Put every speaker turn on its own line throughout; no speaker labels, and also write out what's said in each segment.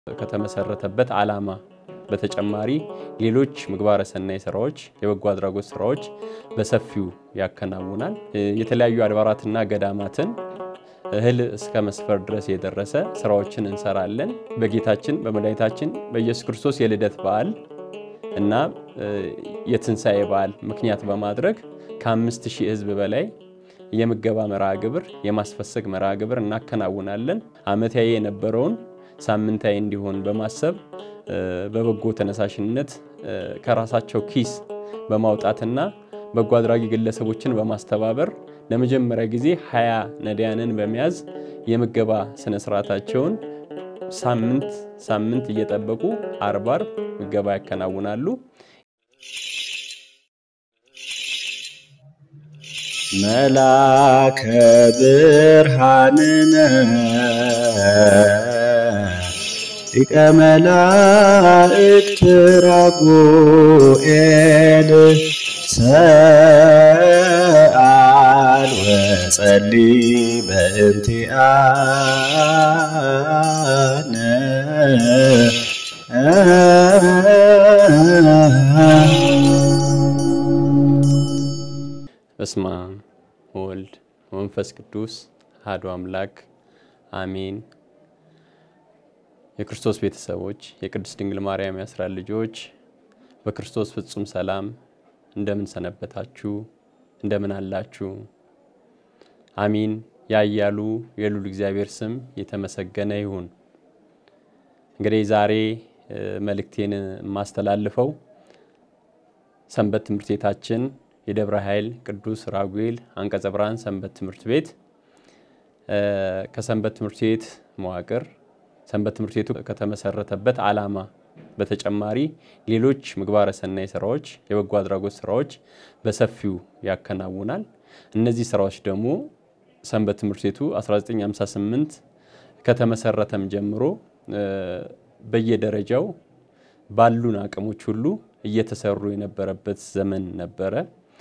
ከተመሰረተበት ዓላማ በተጨማሪ ሌሎች ምግባረ ሰናይ ስራዎች፣ የበጎ አድራጎት ስራዎች በሰፊው ያከናውናል። የተለያዩ አድባራትና ገዳማትን እህል እስከ መስፈር ድረስ የደረሰ ስራዎችን እንሰራለን። በጌታችን በመድኃኒታችን በኢየሱስ ክርስቶስ የልደት በዓል እና የትንሣኤ በዓል ምክንያት በማድረግ ከአምስት ሺህ ህዝብ በላይ የምገባ መርሃ ግብር የማስፈሰግ መርሃ ግብር እናከናውናለን። ዓመታዊ የነበረውን ሳምንታዊ እንዲሆን በማሰብ በበጎ ተነሳሽነት ከራሳቸው ኪስ በማውጣትና በጎ አድራጊ ግለሰቦችን በማስተባበር ለመጀመሪያ ጊዜ ሀያ ነዳያንን በመያዝ የምገባ ስነ ስርዓታቸውን ሳምንት ሳምንት እየጠበቁ አርብ አርብ ምገባ ያከናውናሉ።
መላከ ብርሃንነ ሊቀ መላእክት ራጉኤል ሰአል ወጸሊ በእንቲአነ
በስመ አብ ወወልድ ወመንፈስ ቅዱስ አሐዱ አምላክ አሜን። የክርስቶስ ቤተሰቦች፣ የቅድስት ድንግል ማርያም የአስራት ልጆች በክርስቶስ ፍጹም ሰላም እንደምን ሰነበታችሁ? እንደምን አላችሁ? አሚን። ያያሉ የሉል እግዚአብሔር ስም የተመሰገነ ይሁን። እንግዲህ ዛሬ መልእክቴን የማስተላልፈው ሰንበት ትምህርት ቤታችን የደብረ ኃይል ቅዱስ ራጉኤል አንቀጸ ብርሃን ሰንበት ትምህርት ቤት ከሰንበት ትምህርት ቤት መዋቅር ሰንበት ትምህርት ቤቱ ከተመሰረተበት ዓላማ በተጨማሪ ሌሎች ምግባረ ሰናይ ስራዎች፣ የበጎ አድራጎት ስራዎች በሰፊው ያከናውናል። እነዚህ ስራዎች ደግሞ ሰንበት ትምህርት ቤቱ 1958 ከተመሰረተም ጀምሮ በየደረጃው ባሉን አቅሞች ሁሉ እየተሰሩ የነበረበት ዘመን ነበረ።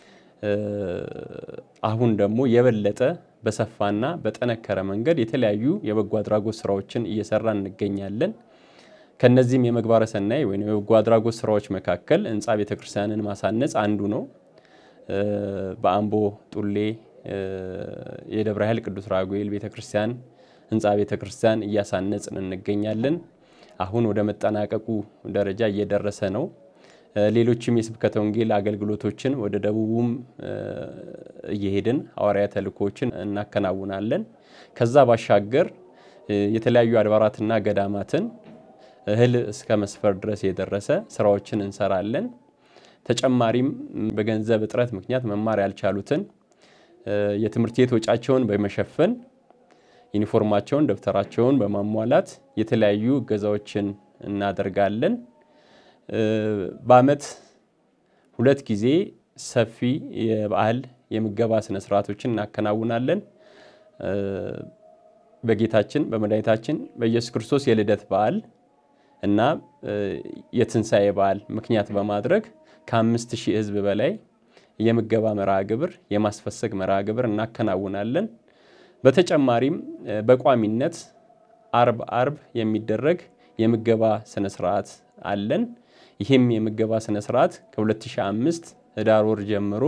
አሁን ደግሞ የበለጠ በሰፋና በጠነከረ መንገድ የተለያዩ የበጎ አድራጎት ስራዎችን እየሰራ እንገኛለን። ከነዚህም የምግባረ ሰናይ ወይም የበጎ አድራጎት ስራዎች መካከል ህንፃ ቤተክርስቲያንን ማሳነጽ አንዱ ነው። በአምቦ ጡሌ የደብረ ኃይል ቅዱስ ራጉኤል ቤተክርስቲያን ህንፃ ቤተክርስቲያን እያሳነጽን እንገኛለን። አሁን ወደ መጠናቀቁ ደረጃ እየደረሰ ነው። ሌሎችም የስብከተ ወንጌል አገልግሎቶችን ወደ ደቡቡም እየሄድን ሐዋርያ ተልእኮዎችን እናከናውናለን። ከዛ ባሻገር የተለያዩ አድባራትና ገዳማትን እህል እስከ መስፈር ድረስ የደረሰ ስራዎችን እንሰራለን። ተጨማሪም በገንዘብ እጥረት ምክንያት መማር ያልቻሉትን የትምህርት ቤት ወጫቸውን በመሸፈን ዩኒፎርማቸውን፣ ደብተራቸውን በማሟላት የተለያዩ እገዛዎችን እናደርጋለን። በዓመት ሁለት ጊዜ ሰፊ የበዓል የምገባ ስነስርዓቶችን እናከናውናለን። በጌታችን በመድኃኒታችን በኢየሱስ ክርስቶስ የልደት በዓል እና የትንሣኤ በዓል ምክንያት በማድረግ ከአምስት ሺህ ህዝብ በላይ የምገባ መርሃ ግብር የማስፈሰግ መርሃ ግብር እናከናውናለን። በተጨማሪም በቋሚነት አርብ አርብ የሚደረግ የምገባ ስነስርዓት አለን። ይህም የምገባ ስነስርዓት ከ2005 ህዳር ወር ጀምሮ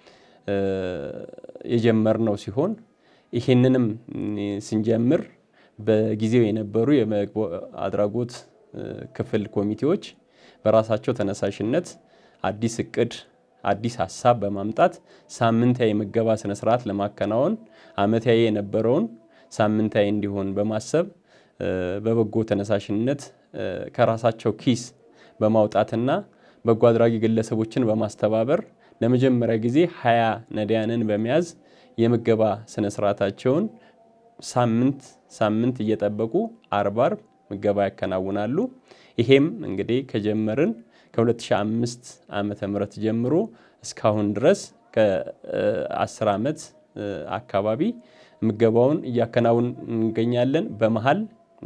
የጀመርነው ሲሆን ይህንንም ስንጀምር በጊዜው የነበሩ የበጎ አድራጎት ክፍል ኮሚቴዎች በራሳቸው ተነሳሽነት አዲስ እቅድ አዲስ ሀሳብ በማምጣት ሳምንታዊ የምገባ ስነስርዓት ለማከናወን ዓመታዊ የነበረውን ሳምንታዊ እንዲሆን በማሰብ በበጎ ተነሳሽነት ከራሳቸው ኪስ በማውጣትና በጎ አድራጊ ግለሰቦችን በማስተባበር ለመጀመሪያ ጊዜ ሀያ ነዳያንን በመያዝ የምገባ ስነስርዓታቸውን ሳምንት ሳምንት እየጠበቁ አርብ አርብ ምገባ ያከናውናሉ። ይሄም እንግዲህ ከጀመርን ከ2005 ዓመተ ምህረት ጀምሮ እስካሁን ድረስ ከ10 ዓመት አካባቢ ምገባውን እያከናውን እንገኛለን። በመሀል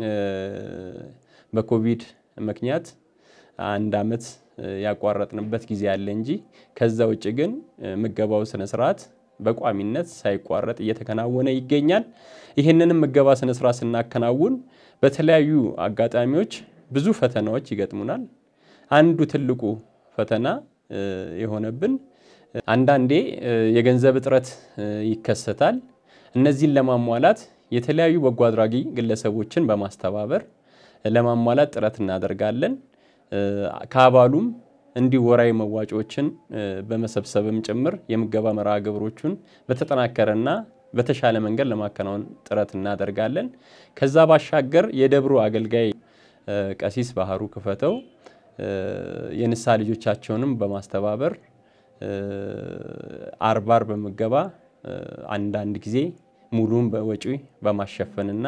በኮቪድ ምክንያት አንድ ዓመት ያቋረጥንበት ጊዜ አለ እንጂ ከዛ ውጭ ግን ምገባው ስነስርዓት በቋሚነት ሳይቋረጥ እየተከናወነ ይገኛል። ይህንንም ምገባ ስነስርዓት ስናከናውን በተለያዩ አጋጣሚዎች ብዙ ፈተናዎች ይገጥሙናል። አንዱ ትልቁ ፈተና የሆነብን አንዳንዴ የገንዘብ እጥረት ይከሰታል። እነዚህን ለማሟላት የተለያዩ በጎ አድራጊ ግለሰቦችን በማስተባበር ለማሟላት ጥረት እናደርጋለን። ከአባሉም እንዲሁ ወራዊ መዋጮዎችን በመሰብሰብም ጭምር የምገባ መርሃ ግብሮቹን በተጠናከረና በተሻለ መንገድ ለማከናወን ጥረት እናደርጋለን። ከዛ ባሻገር የደብሩ አገልጋይ ቀሲስ ባህሩ ክፈተው የንስሐ ልጆቻቸውንም በማስተባበር አርብ አርብ ምገባ አንዳንድ ጊዜ ሙሉን በወጪ በማሸፈንና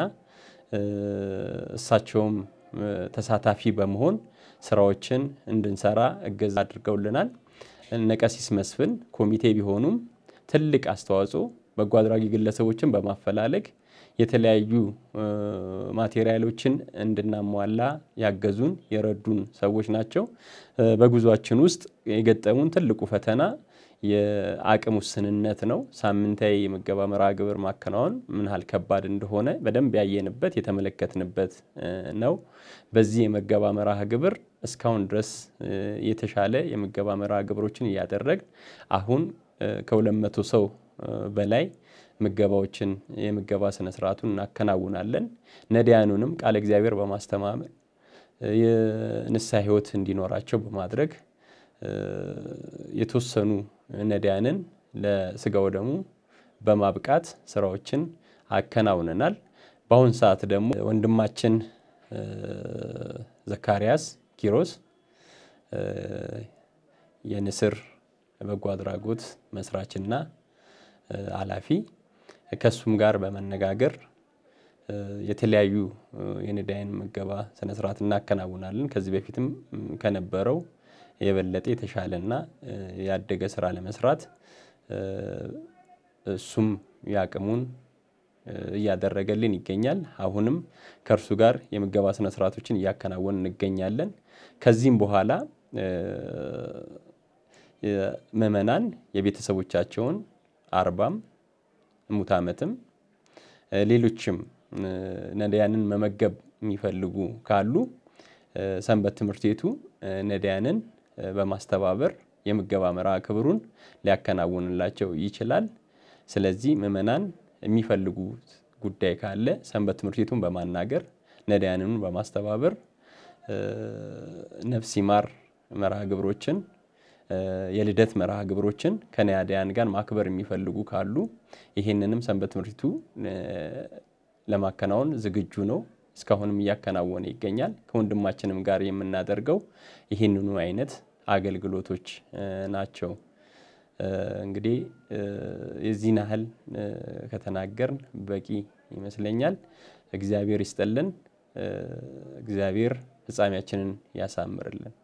እሳቸውም ተሳታፊ በመሆን ስራዎችን እንድንሰራ እገዛ አድርገውልናል። እነ ቀሲስ መስፍን ኮሚቴ ቢሆኑም ትልቅ አስተዋጽኦ በጎ አድራጊ ግለሰቦችን በማፈላለግ የተለያዩ ማቴሪያሎችን እንድናሟላ ያገዙን የረዱን ሰዎች ናቸው። በጉዟችን ውስጥ የገጠሙን ትልቁ ፈተና የአቅም ውስንነት ነው። ሳምንታዊ የምገባ መርሃ ግብር ማከናወን ምን ያህል ከባድ እንደሆነ በደንብ ያየንበት የተመለከትንበት ነው። በዚህ የምገባ መርሃ ግብር እስካሁን ድረስ የተሻለ የምገባ መርሃ ግብሮችን እያደረግን አሁን ከሁለት መቶ ሰው በላይ ምገባዎችን የምገባ ስነ ስርዓቱን እናከናውናለን። ነዳያኑንም ቃለ እግዚአብሔር በማስተማመር የንስሐ ሕይወት እንዲኖራቸው በማድረግ የተወሰኑ ነዳያንን ለስጋው ደሙ በማብቃት ስራዎችን አከናውነናል። በአሁን ሰዓት ደግሞ ወንድማችን ዘካርያስ ኪሮስ የንስር በጎ አድራጎት መስራችና ኃላፊ ከሱም ጋር በመነጋገር የተለያዩ የነዳያን ምገባ ስነስርዓት እናከናውናለን። ከዚህ በፊትም ከነበረው የበለጠ የተሻለና ያደገ ስራ ለመስራት እሱም ያቅሙን እያደረገልን ይገኛል። አሁንም ከእርሱ ጋር የምገባ ስነስርዓቶችን እያከናወን እንገኛለን። ከዚህም በኋላ ምዕመናን የቤተሰቦቻቸውን አርባም ሙት ዓመትም ሌሎችም ነዳያንን መመገብ የሚፈልጉ ካሉ ሰንበት ትምህርት ቤቱ ነዳያንን በማስተባበር የምገባ መርሃ ግብሩን ሊያከናውንላቸው ይችላል። ስለዚህ ምዕመናን የሚፈልጉት ጉዳይ ካለ ሰንበት ትምህርት ቤቱን በማናገር ነዳያንን በማስተባበር ነፍስ ይማር መርሃ ግብሮችን የልደት መርሃ ግብሮችን ከነዳያን ጋር ማክበር የሚፈልጉ ካሉ ይህንንም ሰንበት ትምህርት ቤቱ ለማከናወን ዝግጁ ነው። እስካሁንም እያከናወነ ይገኛል። ከወንድማችንም ጋር የምናደርገው ይህንኑ አይነት አገልግሎቶች ናቸው። እንግዲህ የዚህን ያህል ከተናገርን በቂ ይመስለኛል። እግዚአብሔር ይስጠልን። እግዚአብሔር ፍጻሜያችንን ያሳምርልን።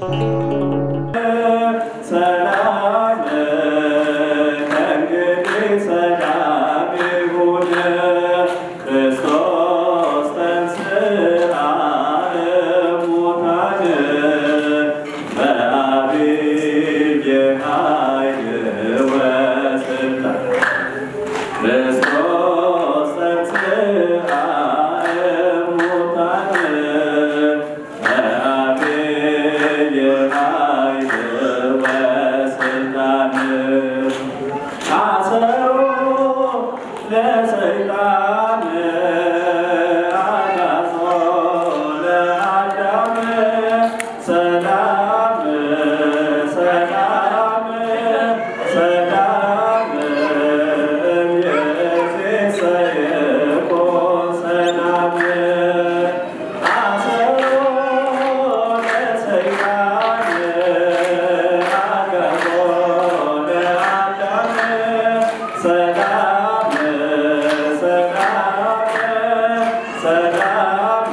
ሰላም ከእንግዲህ ሰላም ይሁን ክርስቶስ ተንሥአ እሙታን በዐቢይ ኃይል ወሥልጣን ክርስቶስ ተንሥአ እሙታን በዐቢይ ኃይል ወሥልጣን አሰሮ ለሰይጣን አጋዞ ለአዳም ሰላም ሰላም ሰላም እምይእዜሰ ይኩን ሰላም አሰሮ ለሰይጣን አጋዞ ለአዳም ሰላም ሰላም ሰላም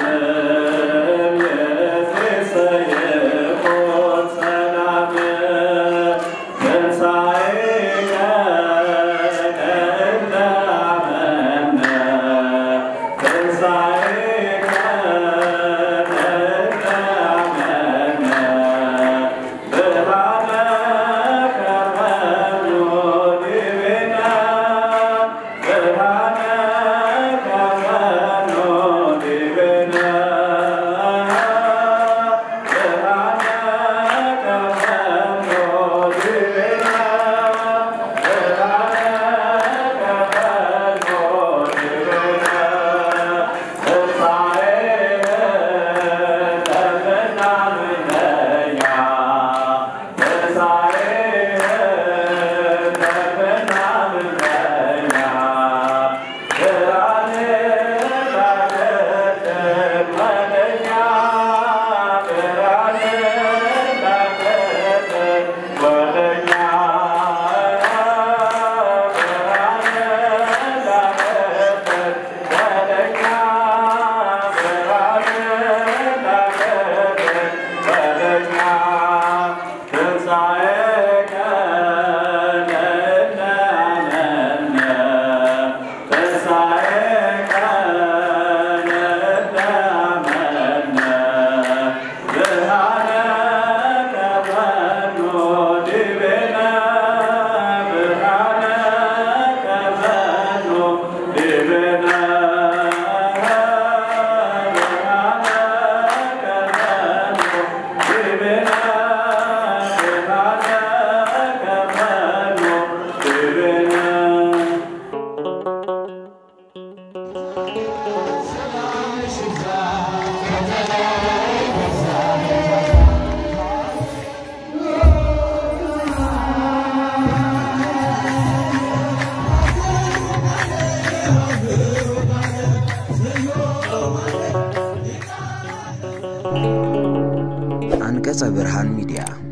እምይእዜሰ ይኩን ሰላም ትንሣኤከ ለእለ አመነ ትንሣኤከ ለእለ አመነ ብርሃነ ከመኑ ዲቤነ ብርሃነ ከመኑ ዲቤነ ብርሃነ ከመኑ ዲቤነ ብርሃነ ከመኑ ዲቤነ
አንቀጸ ብርሃን ሚዲያ